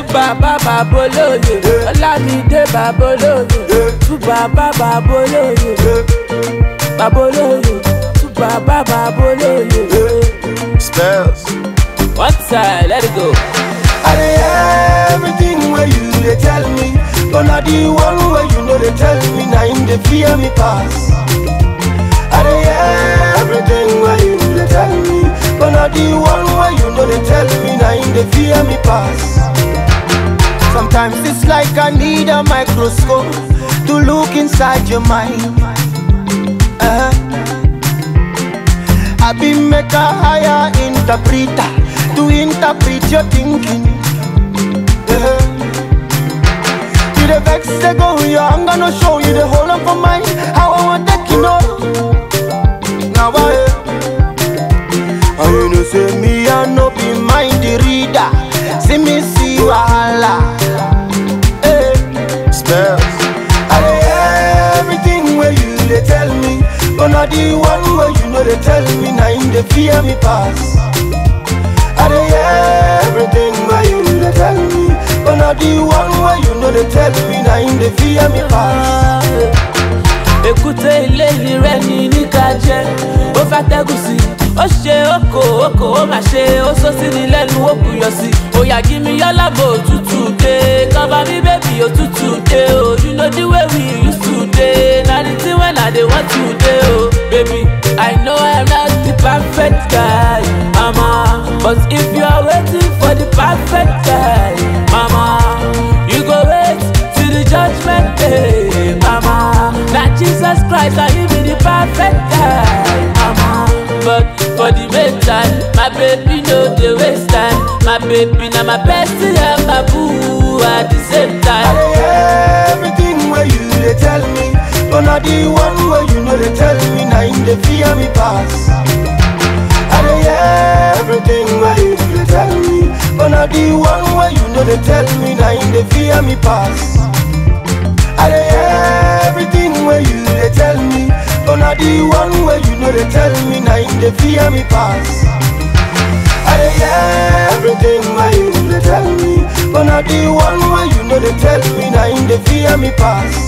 bàbá bàbá olóye ọlámídé bàbá olóye tú bàbá bàbá olóye bàbá olóye tú bàbá bàbá olóye. Spells. one time let it go. I dey hear everything where you dey tell me, but na the one where you know they tell me, na him dey fear me pass. I dey hear everything where you dey tell me, but na the one where you know they tell me, na him dey fear me pass. Sometimes it's like I need a microscope to look inside your mind. Uh-huh. I be make a higher interpreter to interpret your thinking. Yeah. You the vex they go your I'm gonna show you the whole of my mind. How I want take you know. Now I and you know say me I no be mind the reader. See me see wahala. Hey. Spells. I dey hear everything where you dey tell me, but na the one where you know they tell me, na him dey fear me pass. I dey hear everything where you dey tell me, but na the one where you know they tell me, na him dey fear me pass. èkúté ilé rẹ ní níka jẹ ó fẹ́ tẹ́gùn sí ó ṣe oko oko ó mà ṣe ó sọ sí ni lẹ́nu ó buyọ̀ sí òyà kí mi yálàbò òtútù dé cover me baby òtútù dé o you know the way we used to dey na the thing when i dey want to dey o baby i know i'm not the perfect guy mama but if you are waiting for the perfect guy mama you go wait till the judgment day mama na jesus christ na him be the perfect guy mama but for the meantime my baby no dey waste time my baby na my bestie and my boo at the same I time. dey hear everything where you dey tell me, but na the one where you know they tell me, na him dey fear me pass. I dey hear everything where you dey tell me, but na the one where you know they tell me, na him dey fear me pass. I dey hear everything where you dey tell me, but na the one where you know they tell me, na him dey fear me pass. I dey hear everything where you dey tell me, but na the one where you know they tell me, na him dey fear me pass.